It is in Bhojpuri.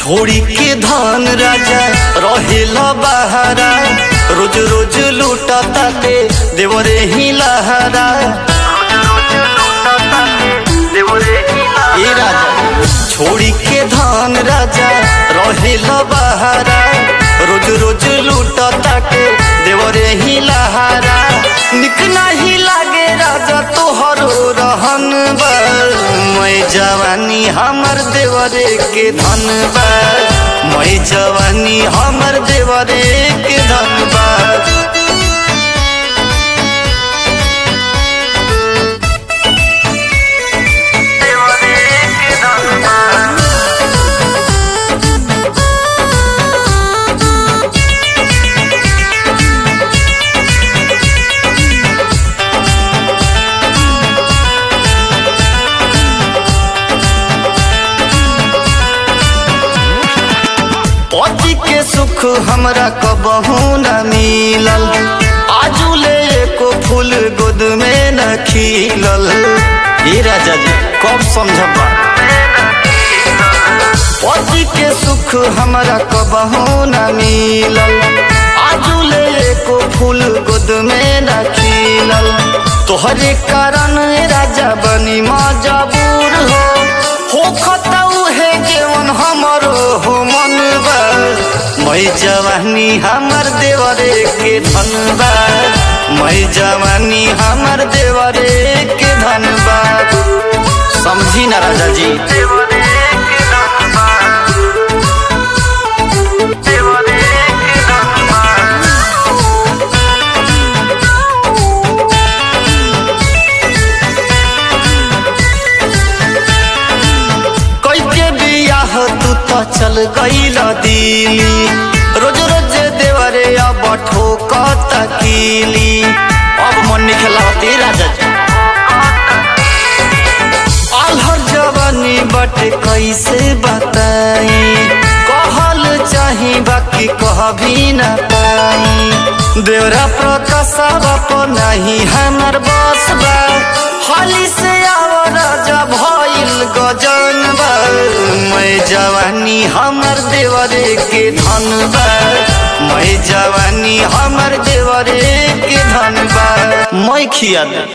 छोड़ी के धन राजा रहेला बहारा रोज रोज लूटा ताते देवरे ही लहरा ए राजा छोड़ी के धन राजा रहेला बहारा रोज रोज लूटा ताके देवरे ही लहरा निक नहीं लागे राजा तोहरो रहन बा मैं जवानी हमर देवरे के धन बा मैं जवानी हमर देवरे के धन बा पति के सुख हमरा कबहू न मिलल आजू ले एको फूल गोद में न खिलल ए राजा जी कब समझबा पति के सुख हमरा कबहू न मिलल आजू ले एको फूल गोद में न खिलल तोहरे कारण राजा बनी मजबूर हो हो खतौ है केवन हमरो हो मन बा मैं जवानी हमर देवरे के धन बा मैं जवानी हमर देवरे के धन बा समझी ना राजा जी कई के बियाह तू तो चल गईल दिली रोज रोज देवरे अब ठोकत कीली अब मन नहीं खेलावती राजा जी आल्हर जवानी बट कैसे बताई कहल चाही बाकी कह भी न पाई देवरा प्रकाशव नहीं हमर बस बा हाली से आव राजा भइल गजन बा मैं जवानी हमर देवरे के धन बा मैं जवानी हमर देवरे के धन बा मैं खिया दे